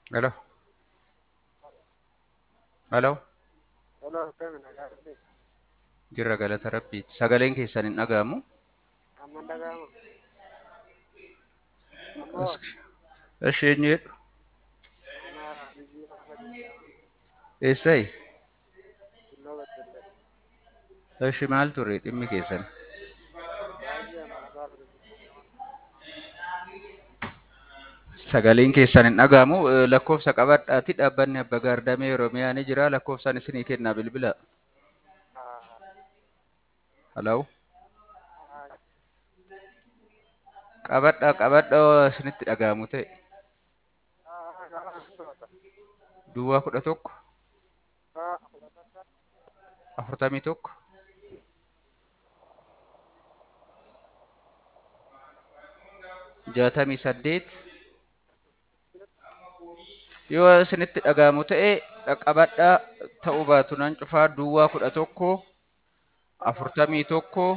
Hello. Hello. Hello, akkami nagaa Jirra galata rabbiiti. Sagaleen keessan hin dhaga'amu. Amma hin dhaga'amu. Ammoo Ishee eenyu jedhu? ana biyyi Ahmad jedhama. Eessayi? Tulloo Beddellee. Ishee maal ture dhimmi keessan? Baay'ee amanataa ture jechuudha. Sagaleen keessan hin dhaga'amu. Eh, Lakkoofsa qabadhaati. Dhaabbanni Abba Gaardamee Oromiyaa ni jira. Lakkoofsaan isinii kennaa bilbila. Ah, Hello. ah, Qabadhaa qabadhaa isinitti dhaga'amu ta'e. ah, gaafa hin to'ata. Duwwaa kudha tokko Ah, fudhatata. afurtamii tokko jaatamii saddeet yoo isinitti dhaga'amu ta'e qabadhaa ta'uu baatu nan cufaa duwwaa kudha tokko afurtamii tokko